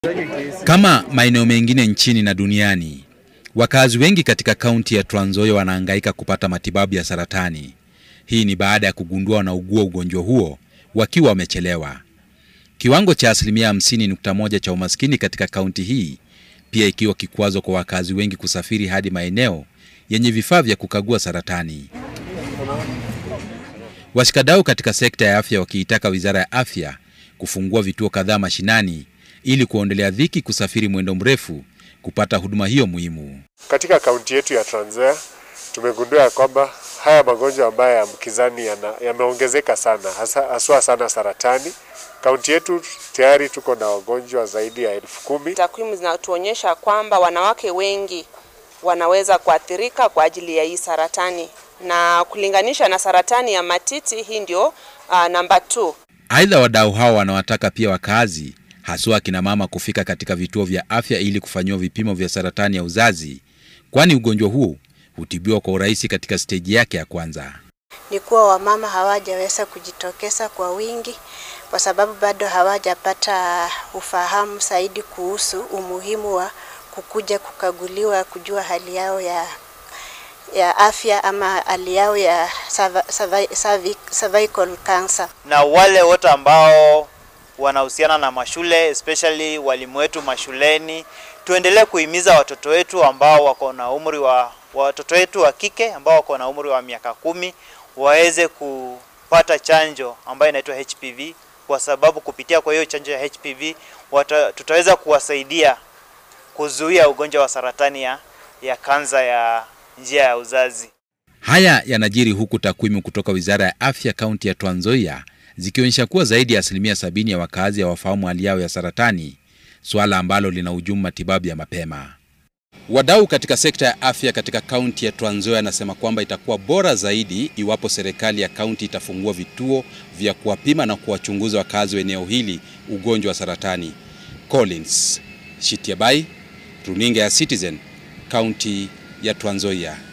Kama maeneo mengine nchini na duniani, wakazi wengi katika kaunti ya Trans Nzoia wanahangaika kupata matibabu ya saratani. Hii ni baada ya kugundua wanaugua ugonjwa huo wakiwa wamechelewa. Kiwango cha asilimia 50.1 cha umaskini katika kaunti hii pia ikiwa kikwazo kwa wakazi wengi kusafiri hadi maeneo yenye vifaa vya kukagua saratani. Washikadau katika sekta ya afya wakiitaka Wizara ya Afya kufungua vituo kadhaa mashinani ili kuondelea dhiki kusafiri mwendo mrefu kupata huduma hiyo muhimu. Katika kaunti yetu ya Trans Nzoia tumegundua ya kwamba haya magonjwa ambayo yaambukizani yameongezeka sana, hasa haswa sana saratani. Kaunti yetu tayari tuko na wagonjwa zaidi ya elfu kumi. Takwimu zinatuonyesha kwamba wanawake wengi wanaweza kuathirika kwa ajili ya hii saratani, na kulinganisha na saratani ya matiti, hii ndio uh, namba 2. Aidha, wadau hao wanawataka pia wakazi haswa akina mama kufika katika vituo vya afya ili kufanyiwa vipimo vya saratani ya uzazi, kwani ugonjwa huu hutibiwa kwa urahisi katika steji yake ya kwanza. Ni kuwa wamama hawajaweza kujitokeza kwa wingi kwa sababu bado hawajapata ufahamu zaidi kuhusu umuhimu wa kukuja kukaguliwa, kujua hali yao ya ya afya ama hali yao ya cervical cancer. Na wale wote ambao wanahusiana na mashule especially walimu wetu mashuleni, tuendelee kuhimiza watoto wetu ambao wako na umri wa watoto wetu wa kike ambao wako na umri wa miaka kumi waweze kupata chanjo ambayo inaitwa HPV, kwa sababu kupitia kwa hiyo chanjo ya HPV wata, tutaweza kuwasaidia kuzuia ugonjwa wa saratani ya, ya kansa ya njia ya uzazi. Haya yanajiri huku takwimu kutoka Wizara ya Afya kaunti ya Trans Nzoia zikionyesha kuwa zaidi ya asilimia sabini ya wakazi hawafahamu hali yao ya saratani, suala ambalo linahujumu matibabu ya mapema. Wadau katika sekta ya afya katika kaunti ya Trans Nzoia anasema kwamba itakuwa bora zaidi iwapo serikali ya kaunti itafungua vituo vya kuwapima na kuwachunguza wakazi wa eneo hili ugonjwa wa saratani. Collins Shitiabai, runinga ya Citizen, kaunti ya Trans Nzoia.